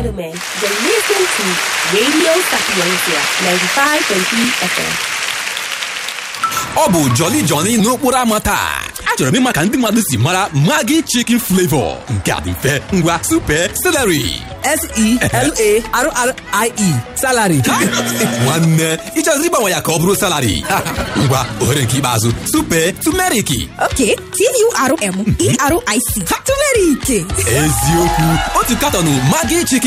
gentlemen, you're listening to Radio Sapiencia 95.3 FM. ọ bụ joli joli n'okporo ámá taa achọrọ m ịma ka ndị mmadụ si mara magi chicken flavor nke a dị mfe ngwa super celery S-E-L-A-R-R-I-E salary nwanne ịchọziri ịgbanwe ya ka ọ bụrụ salary ngwa ohere nke ikpeazụ super tumeriki Ok, T-U-R-M-E-R-I-C. Turmeric. eziokwu otu katọnụ magi chicken